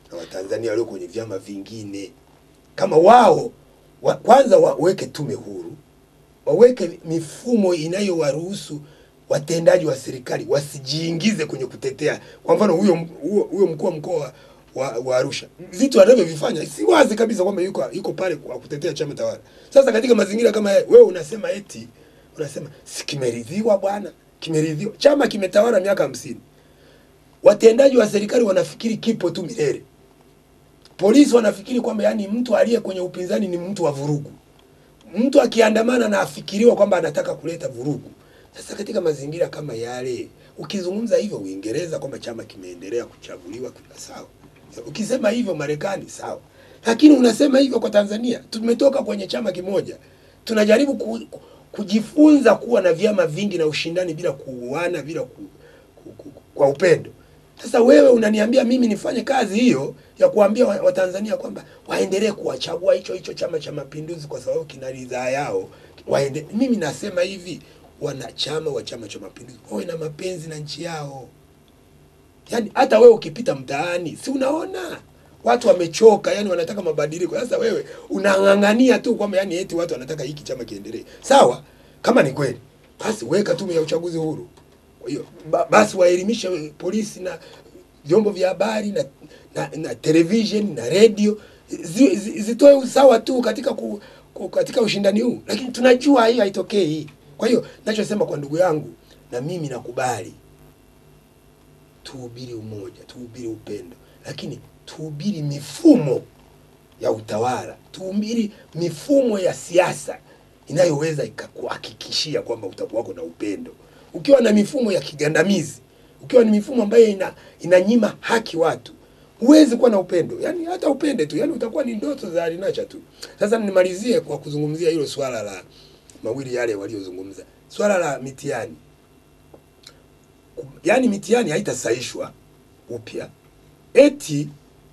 na Watanzania walio kwenye vyama vingine, kama wao wa, kwanza waweke tume huru, waweke mifumo inayowaruhusu watendaji wa serikali wasijiingize kwenye kutetea. Kwa mfano huyo huyo, huyo mkuu wa mkoa wa, wa Arusha vitu anavyovifanya si wazi kabisa kwamba yuko yuko pale kwa kutetea chama tawala. Sasa katika mazingira kama haya, wewe unasema eti unasema si kimeridhiwa bwana, kimeridhiwa, chama kimetawala miaka hamsini, watendaji wa serikali wanafikiri kipo tu milele, polisi wanafikiri kwamba yani mtu aliye kwenye upinzani ni mtu wa vurugu, mtu akiandamana na afikiriwa kwamba anataka kuleta vurugu. Sasa katika mazingira kama yale, ukizungumza hivyo Uingereza kwamba chama kimeendelea kuchaguliwa, sawa. Ukisema hivyo Marekani, sawa, lakini unasema hivyo kwa Tanzania. Tumetoka kwenye chama kimoja, tunajaribu ku, ku, kujifunza kuwa na vyama vingi na ushindani bila kuuana, bila ku, ku, ku, kwa upendo. Sasa wewe unaniambia mimi nifanye kazi hiyo ya kuambia Watanzania wa kwamba waendelee kuwachagua hicho hicho Chama cha Mapinduzi kwa sababu kina ridhaa yao waende. Mimi nasema hivi wanachama wa Chama cha Mapinduzi wawe na mapenzi na nchi yao. Yaani hata wewe ukipita mtaani, si unaona watu wamechoka, yani wanataka mabadiliko. Sasa wewe unang'ang'ania tu kwamba yani eti watu wanataka hiki chama kiendelee. Sawa, kama ni kweli basi weka tume ya uchaguzi huru. Kwa hiyo ba, basi waelimishe polisi na vyombo vya habari na, na, na television na radio zi, zi, zitoe usawa tu katika ku, ku, katika ushindani huu, lakini tunajua hiyo haitokei. Kwa hiyo nachosema kwa ndugu yangu, na mimi nakubali, tuhubiri umoja, tuhubiri upendo, lakini tuhubiri mifumo ya utawala, tuhubiri mifumo ya siasa inayoweza ikakuhakikishia kwamba utakuwako na upendo. Ukiwa na mifumo ya kigandamizi, ukiwa ni mifumo ambayo ina inanyima haki watu, huwezi kuwa na upendo. Yani hata upende tu, yani utakuwa ni ndoto za alinacha tu. Sasa nimalizie kwa kuzungumzia hilo swala la mawili yale waliozungumza, swala la mitihani. Yaani mitihani haitasaishwa upya eti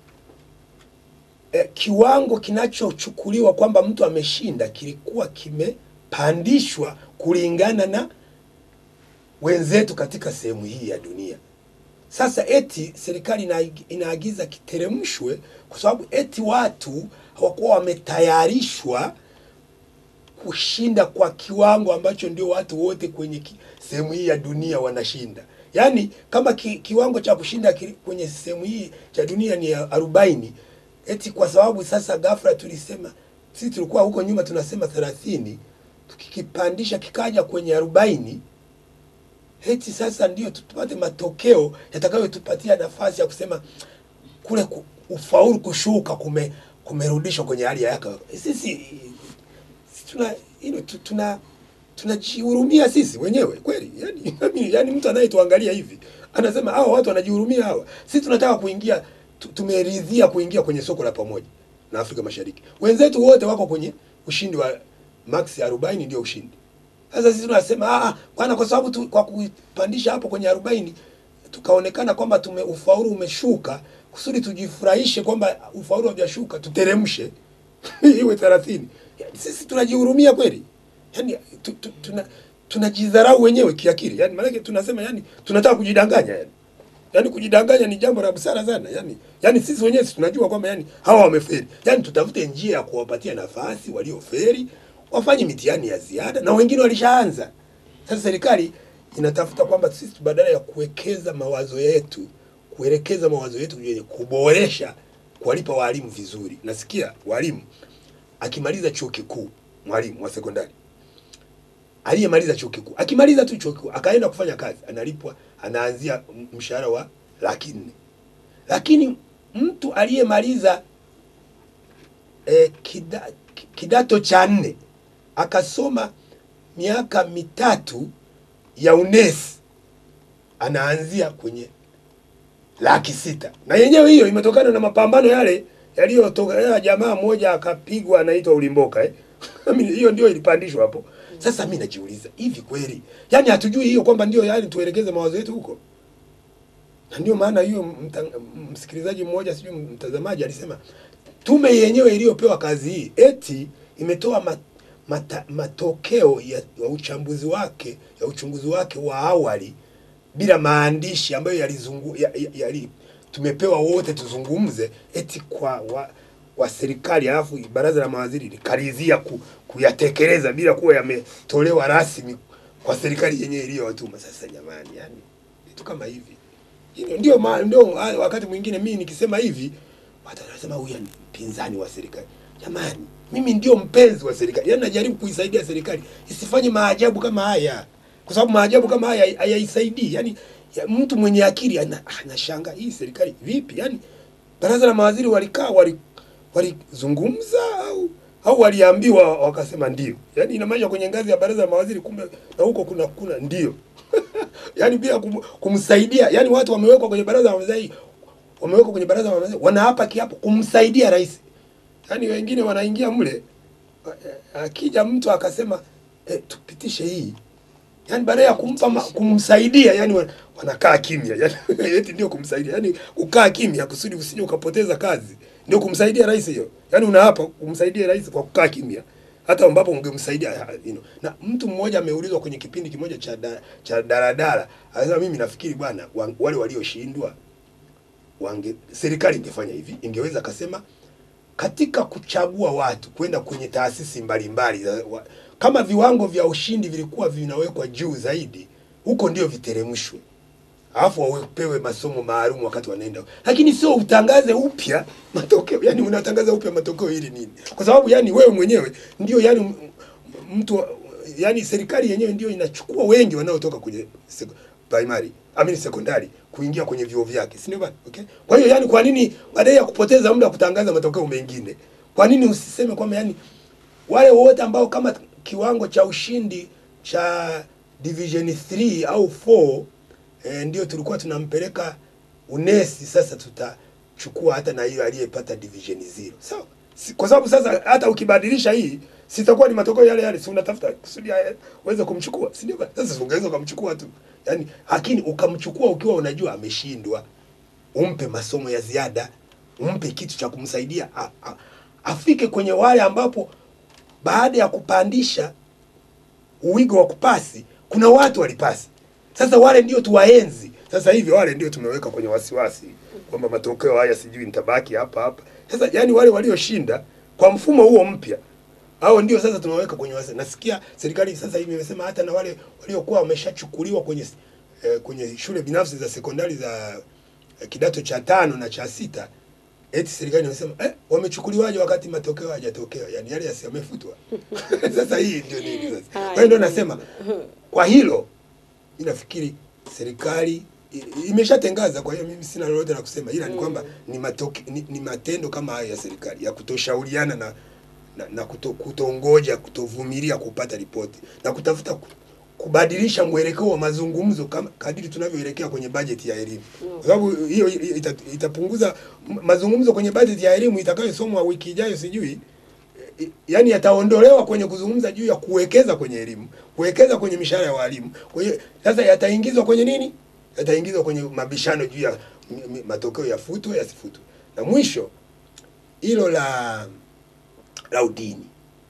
eh, kiwango kinachochukuliwa kwamba mtu ameshinda kilikuwa kimepandishwa kulingana na wenzetu katika sehemu hii ya dunia. Sasa eti serikali inaagiza kiteremshwe kwa sababu eti watu hawakuwa wametayarishwa kushinda kwa kiwango ambacho ndio watu wote kwenye sehemu hii ya dunia wanashinda. Yaani kama ki, kiwango cha kushinda ki, kwenye sehemu hii cha dunia ni arobaini, eti kwa sababu sasa ghafla tulisema sisi tulikuwa huko nyuma tunasema thelathini, tukikipandisha kikaja kwenye arobaini, eti sasa ndio tupate matokeo yatakayotupatia nafasi ya kusema kule ku, ufaulu kushuka kume kumerudishwa kwenye hali ya yaka. Sisi tuna ino, tuna tunajihurumia sisi wenyewe kweli. Yani, yani mtu anayetuangalia hivi anasema hawa watu wanajihurumia hawa. Sisi tunataka kuingia, tumeridhia kuingia kwenye soko la pamoja na Afrika Mashariki. Wenzetu wote wako kwenye ushindi wa max 40 ndio ushindi. Sasa sisi tunasema ah, bwana, kwa sababu tu, kwa kupandisha hapo kwenye 40 tukaonekana kwamba tume ufaulu umeshuka, kusudi tujifurahishe kwamba ufaulu haujashuka, tuteremshe iwe 30. Yani, sisi tunajihurumia kweli? Yani tu, tu, tuna tunajidharau wenyewe kiakili. Yani maana tunasema yani tunataka kujidanganya yani. Yaani kujidanganya ni jambo la busara sana. Yaani yaani sisi wenyewe tunajua kwamba yani hawa wameferi. Yaani tutafute njia ya kuwapatia nafasi walioferi wafanye mitihani ya ziada na wengine walishaanza. Sasa serikali inatafuta kwamba sisi badala ya kuwekeza mawazo yetu, kuelekeza mawazo yetu kwenye kuboresha kuwalipa walimu vizuri. Nasikia walimu akimaliza chuo kikuu, mwalimu wa sekondari aliyemaliza chuo kikuu akimaliza tu chuo kikuu akaenda kufanya kazi analipwa, anaanzia mshahara wa laki nne. Lakini mtu aliyemaliza eh, kida, kidato cha nne akasoma miaka mitatu ya unesi anaanzia kwenye laki sita, na yenyewe hiyo imetokana na mapambano yale yaliyotoka. Jamaa mmoja akapigwa anaitwa Ulimboka eh? hiyo ndio ilipandishwa hapo. Sasa mi najiuliza hivi kweli, yaani hatujui hiyo kwamba ndio yaani tuelekeze mawazo yetu huko? Na ndio maana hiyo msikilizaji mmoja sijui mtazamaji alisema tume yenyewe iliyopewa kazi hii eti imetoa mat, mata, matokeo ya, ya uchambuzi wake ya uchunguzi wake wa awali bila maandishi ambayo yalizungu yalitolewa tumepewa wote tuzungumze eti kwa wa, wa serikali alafu baraza la mawaziri likaridhia ku, kuyatekeleza bila kuwa yametolewa rasmi kwa serikali yenyewe iliyowatuma. Sasa jamani, yani vitu kama hivi Hilo ndio ma, ndio ah, wakati mwingine mimi nikisema hivi watu wanasema huyu ni mpinzani wa serikali. Jamani, mimi ndio mpenzi wa serikali, yaani najaribu kuisaidia serikali isifanye maajabu kama haya, kwa sababu maajabu kama haya hayaisaidii. Yaani ya, mtu mwenye akili ana- anashangaa hii serikali vipi? Yaani baraza la mawaziri walikaa wali walizungumza au au waliambiwa wakasema ndio. Yaani inamaanisha kwenye ngazi ya baraza la mawaziri kumbe na huko kuna kuna ndio. yaani bila kum, kumsaidia, yaani watu wamewekwa kwenye baraza la mawaziri wamewekwa kwenye baraza la mawaziri wanaapa kiapo kumsaidia rais. Yaani wengine wanaingia mle eh, akija mtu akasema eh, tupitishe hii yaani baada ya kumpa ma, kumsaidia yani wan- wanakaa kimya yani eti ndio kumsaidia yani kukaa kimya kusudi usije ukapoteza kazi ndio kumsaidia rais hiyo yani unaapa kumsaidia rais kwa kukaa kimya hata ambapo ungemsaidia you know. na mtu mmoja ameulizwa kwenye kipindi kimoja cha da, cha daladala anasema mimi nafikiri bwana wa- wale walioshindwa wange serikali ingefanya hivi ingeweza kasema katika kuchagua watu kwenda kwenye taasisi mbalimbali za- wa- kama viwango vya ushindi vilikuwa vinawekwa juu zaidi, huko ndio viteremshwe, alafu wapewe masomo maalum wakati wanaenda, lakini sio utangaze upya matokeo. Yani unatangaza upya matokeo ili nini? Kwa sababu yani wewe mwenyewe ndio yani m- m- mtu wa- yani serikali yenyewe ndio inachukua wengi wanaotoka kwenye sek- primary amini sekondari kuingia kwenye vyuo vyake, si ndio bana? Okay, kwa hiyo yani, kwa nini baadaye ya kupoteza muda kutangaza matokeo mengine, kwa nini usiseme kwamba yani wale wote ambao kama kiwango cha ushindi cha division 3 au 4 eh, ndio tulikuwa tunampeleka unesi, sasa tutachukua hata na hiyo aliyepata division 0 sawa. Si, kwa sababu sasa hata ukibadilisha hii sitakuwa ni matokeo yale yale, si unatafuta kusudi haya uweze kumchukua, si ndio? bana? Sasa si ungeweza ukamchukua tu yani, lakini ukamchukua ukiwa unajua ameshindwa, umpe masomo ya ziada, umpe kitu cha kumsaidia a, a, afike kwenye wale ambapo baada ya kupandisha uwigo wa kupasi kuna watu walipasi. Sasa wale ndio tuwaenzi. Sasa hivi wale ndio tumeweka kwenye wasiwasi kwamba matokeo haya sijui nitabaki hapa hapa. Sasa yani wale walioshinda kwa mfumo huo mpya hao ndio sasa tunaweka kwenye wasiwasi. Nasikia serikali sasa hivi imesema hata na wale waliokuwa wameshachukuliwa kwenye eh, kwenye shule binafsi za sekondari za eh, kidato cha tano na cha sita eti serikali imesema eh, wamechukuliwaje wakati matokeo hayajatokea, yani yale yasi yamefutwa. Sasa hii ndio nini sasa? Kwa hiyo ndio nasema kwa hilo mimi nafikiri serikali i- imeshatangaza, kwa hiyo mimi sina lolote la kusema, ila ni kwamba ni, matoke, ni, ni matendo kama haya ya serikali ya kutoshauriana na na, na kuto, kutongoja kutovumilia kupata ripoti na kutafuta ku- kubadilisha mwelekeo wa mazungumzo kama kadiri tunavyoelekea kwenye bajeti ya elimu, kwa sababu hiyo ita, itapunguza m- mazungumzo kwenye bajeti ya elimu itakayosomwa wiki ijayo, sijui eh, yani yataondolewa kwenye kuzungumza juu ya kuwekeza kwenye elimu, kuwekeza kwenye mishahara ya walimu. Kwa hiyo sasa yataingizwa kwenye nini? Yataingizwa kwenye mabishano juu ya m- m- matokeo yafutwe yasifutwe, na mwisho hilo la la udini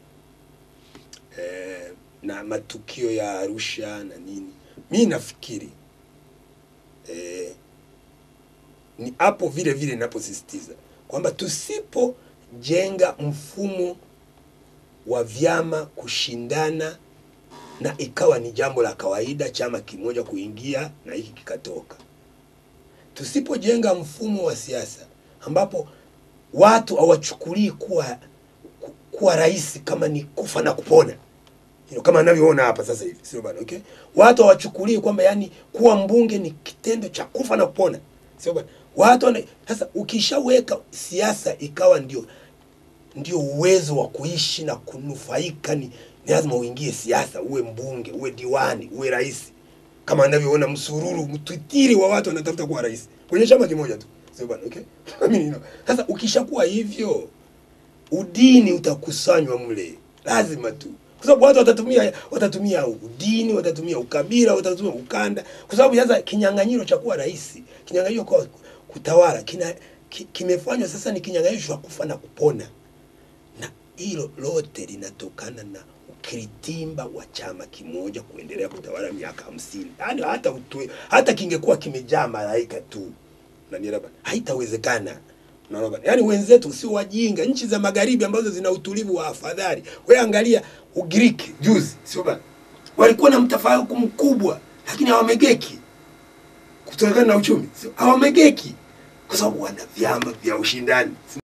eh, na matukio ya Arusha na nini, mi nafikiri eh, ni hapo vile vile ninaposisitiza kwamba tusipojenga mfumo wa vyama kushindana na ikawa ni jambo la kawaida chama kimoja kuingia na hiki kikatoka, tusipojenga mfumo wa siasa ambapo watu hawachukulii kuwa ku- kuwa rais kama ni kufa na kupona you know, kama anavyoona hapa sasa hivi, sio bana? Okay, watu hawachukulii kwamba yani kuwa mbunge ni kitendo cha kufa na kupona, sio bana? Watu wana, sasa ukishaweka siasa ikawa ndio ndio uwezo wa kuishi na kunufaika, ni, ni lazima uingie siasa, uwe mbunge, uwe diwani, uwe rais, kama anavyoona msururu mtwitiri wa watu wanatafuta kuwa rais kwenye chama kimoja tu, sio bana? Okay, I mean, you know, sasa ukishakuwa hivyo udini utakusanywa mle, lazima tu, kwa sababu watu watatumia watatumia udini, watatumia ukabila, watatumia ukanda, kwa sababu sasa kinyang'anyiro cha kuwa rais, kinyang'anyiro kwa kutawala kina ki, kimefanywa sasa ni kinyang'anyiro cha kufa na kupona, na hilo lote linatokana na ukiritimba wa chama kimoja kuendelea kutawala miaka hamsini. Yaani hata utwe, hata kingekuwa kimejaa malaika tu unanielewa bana haitawezekana unaona bana yaani wenzetu sio wajinga nchi za magharibi ambazo zina utulivu wa afadhali wewe angalia ugiriki juzi sio bana walikuwa na mtafaruku mkubwa lakini hawamegeki kutokana na uchumi Sio- hawamegeki kwa sababu wana vyama vya ushindani